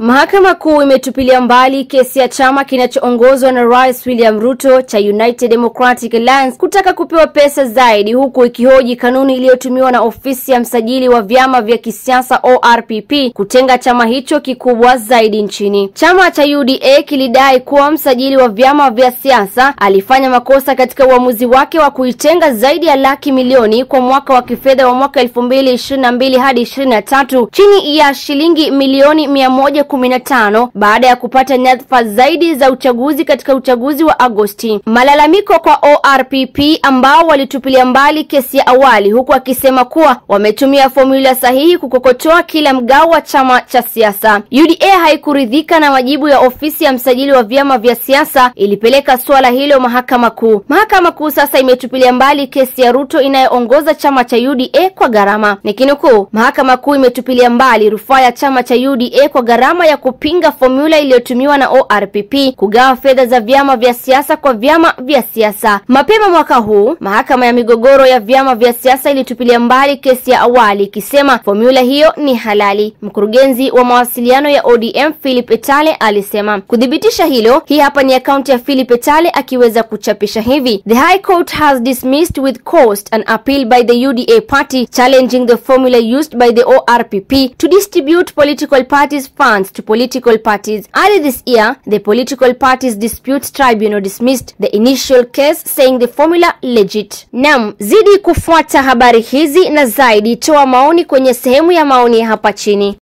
Mahakama Kuu imetupilia mbali kesi ya chama kinachoongozwa na Rais William Ruto cha United Democratic Alliance kutaka kupewa pesa zaidi, huku ikihoji kanuni iliyotumiwa na ofisi ya msajili wa vyama vya kisiasa ORPP kutenga chama hicho kikubwa zaidi nchini. Chama cha UDA kilidai kuwa msajili wa vyama vya siasa alifanya makosa katika uamuzi wake wa kuitenga zaidi ya laki milioni kwa mwaka wa kifedha wa mwaka elfu mbili ishirini na mbili hadi ishirini na tatu chini ya shilingi milioni mia moja kumi na tano baada ya kupata nyadhifa zaidi za uchaguzi katika uchaguzi wa Agosti. Malalamiko kwa ORPP ambao walitupilia mbali kesi ya awali, huku akisema kuwa wametumia fomula sahihi kukokotoa kila mgao wa chama cha siasa. UDA haikuridhika na majibu ya ofisi ya msajili wa vyama vya siasa, ilipeleka suala hilo mahakama kuu. Mahakama kuu sasa imetupilia mbali kesi ya Ruto inayoongoza chama cha UDA kwa gharama. Nikinukuu, mahakama kuu imetupilia mbali rufaa ya chama cha UDA kwa gharama ya kupinga fomula iliyotumiwa na ORPP kugawa fedha za vyama vya siasa kwa vyama vya siasa. Mapema mwaka huu, mahakama ya migogoro ya vyama vya siasa ilitupilia mbali kesi ya awali ikisema fomula hiyo ni halali. Mkurugenzi wa mawasiliano ya ODM Philip Etale alisema. Kuthibitisha hilo, hii hapa ni akaunti ya Philip Etale akiweza kuchapisha hivi: The High Court has dismissed with cost an appeal by the UDA party challenging the formula used by the ORPP to distribute political parties funds to political parties. Early this year, the Political Parties Dispute Tribunal dismissed the initial case saying the formula legit. Naam, zidi kufuata habari hizi na zaidi, toa maoni kwenye sehemu ya maoni hapa chini.